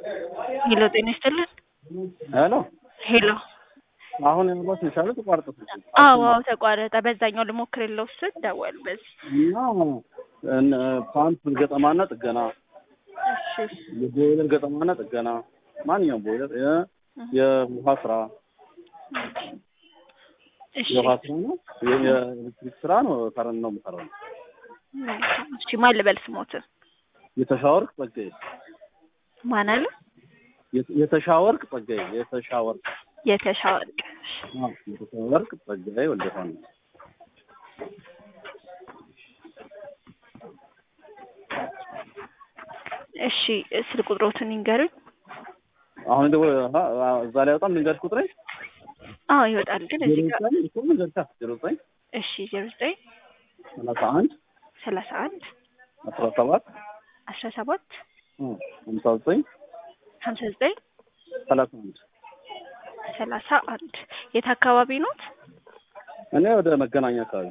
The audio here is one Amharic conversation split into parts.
ሄሎ ጤና ይስጥልን። ሄሎ ሄሎ አሁን ያሏት የቻለ ተቋርጦ አዎ አዎ ተቋረጠ። በዛኛው ልሞክርለው ስል ደወል በዚህ እና እነ ፓምፕ ገጠማና ጥገና፣ እሺ የቦይለር ገጠማና ጥገና፣ ማንኛውም ቦይለር የ- የውሃ ስራ እሺ የውሃ ስራ ነው። የ- የኤሌክትሪክ ስራ ነው። ከረን ነው የምሰራው። እሺ ማን ልበል ስሞትን የተሻወርቅ ጸጋዬ ማን አለ? የተ- የተሻወርቅ ጸጋዬ የተሻወርቅ የተሻወርቅ አዎ፣ የተሻወርቅ ጸጋዬ ወልደፋን ነው። እሺ ስልክ ቁጥሮትን ይንገሩኝ። አሁን ደግሞ እዛ ላይ በጣም ልንገርሽ ቁጥሬ አዎ ይወጣል ግን ዜሮ እዚህ ጋር ዘጠኝ እኮ ልንገርሻ ዜሮ ዘጠኝ እሺ ዜሮ ዘጠኝ ሰላሳ አንድ ሰላሳ አንድ አስራ ሰባት አስራ ሰባት ሀምሳ ዘጠኝ ሀምሳ ዘጠኝ ሰላሳ አንድ ሰላሳ አንድ የት አካባቢ ኖት? እኔ ወደ መገናኛ አካባቢ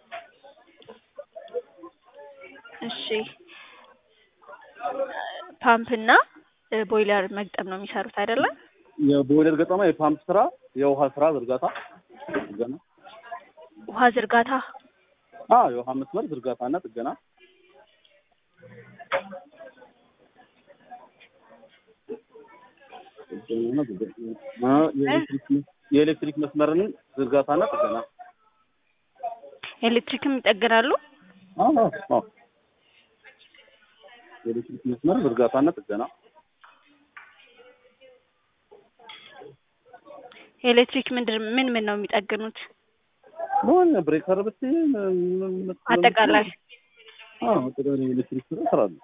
እሺ ፓምፕና ቦይለር መግጠም ነው የሚሰሩት አይደለም? የቦይለር ገጠማ፣ የፓምፕ ስራ፣ የውሃ ስራ ዝርጋታ ጥገና፣ ውሃ ዝርጋታ አዎ የውሃ መስመር ዝርጋታና ጥገና፣ ጥገናና ዝርጋታ፣ አ፣ የኤሌክትሪክ መስ- የኤሌክትሪክ መስመርን ዝርጋታና ጥገና። ኤሌክትሪክም ይጠግናሉ። አዎ አዎ አዎ የኤሌክትሪክ መስመር ዝርጋታና ጥገና ኤሌክትሪክ ምንድን ምን ምን ነው የሚጠግኑት? ሆነ ብሬከር ብትይ ምን- ምን- አጠቃላይ አዎ አጠቃላይ የኤሌክትሪክ ስራ እሰራለሁ።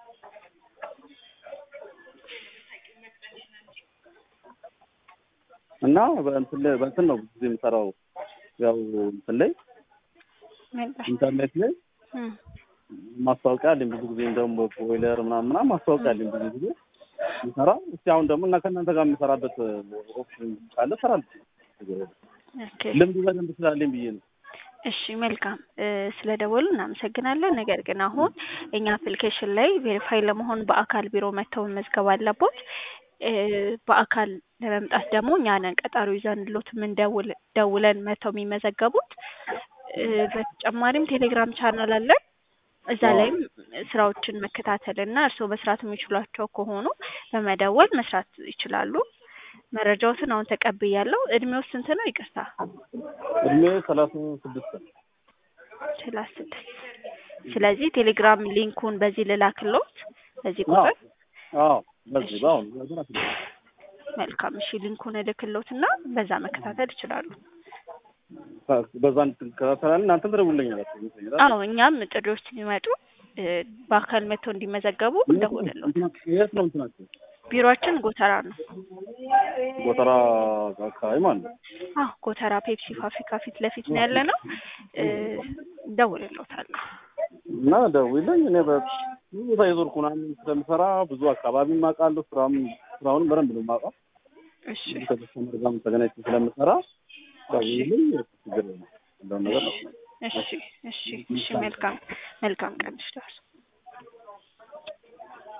እና በእንትን ላይ በእንትን ነው ብዙ ጊዜ የምሰራው ያው እንትን ላይ ኢንተርኔት ላይ እም፣ ማስታወቂያ አለኝ ብዙ ጊዜ እንደውም ቦይለር ምናምን ምናምን ማስታወቂያ አለኝ ብዙ ጊዜ የምሰራ እስቲ አሁን ደግሞ እና ከእናንተ ጋር የምሰራበት ኦፕሽን ካለ እሰራለሁ። ኦኬ ልምዱ በደንብ ስላለኝ ብዬ ነው። እሺ መልካም እ፣ ስለ ደወሉ እናመሰግናለን። ነገር ግን አሁን እኛ አፕሊኬሽን ላይ ቬሪፋይ ለመሆን በአካል ቢሮ መጥተው መመዝገብ አለቦት። እ፣ በአካል ለመምጣት ደግሞ እኛ ነን ቀጠሮ ይዘንሎት ምን ደውል ደውለን መጥተው የሚመዘገቡት። እ፣ በተጨማሪም ቴሌግራም ቻናል አለን። እዛ ላይም ስራዎችን መከታተል እና እርስዎ መስራት የሚችሏቸው ከሆኑ በመደወል መስራት ይችላሉ። መረጃዎትን አሁን ተቀብያለሁ። እድሜው ስንት ነው? ይቅርታ እድሜ ሰላሳ ስድስት ነው። ሰላሳ ስድስት ስለዚህ ቴሌግራም ሊንኩን በዚህ ልላክሎት በዚህ አዎ ቁጥር አዎ በዚህ በአሁኑ ነገር አትልም። መልካም እሺ ሊንኩን እልክሎት እና በዛ መከታተል ይችላሉ በዛ እንከታተላለን። እናንተም ትደውሉልኛላችሁ ይመስለኛል። አዎ እኛም ጥሪዎች ሲመጡ እ፣ በአካል መጥተው እንዲመዘገቡ እንደውልሎት የት ነው እንትናቸው? ቢሮአችን ጎተራ ነው ጎተራ አካባቢ ማለት ነው። አዎ ጎተራ ፔፕሲ ፋብሪካ ፊት ለፊት ነው ያለ ነው እ፣ እንደውልሎታለሁ እና ደውይልኝ። እኔ በብዙ ቦታ የዞርኩ ምናምን ስለምሰራ ብዙ አካባቢ አውቃለሁ። ስራም ስራውንም በደንብ ነው የማውቀው። እሺ ብዙ ከከስተመር ጋርም ተገናኝቼ ስለምሰራ ደውይልኝ። ችግር የለም ያለውን ነገር ነው። እሺ እሺ እሺ መልካም መልካም ቀን ይሽላል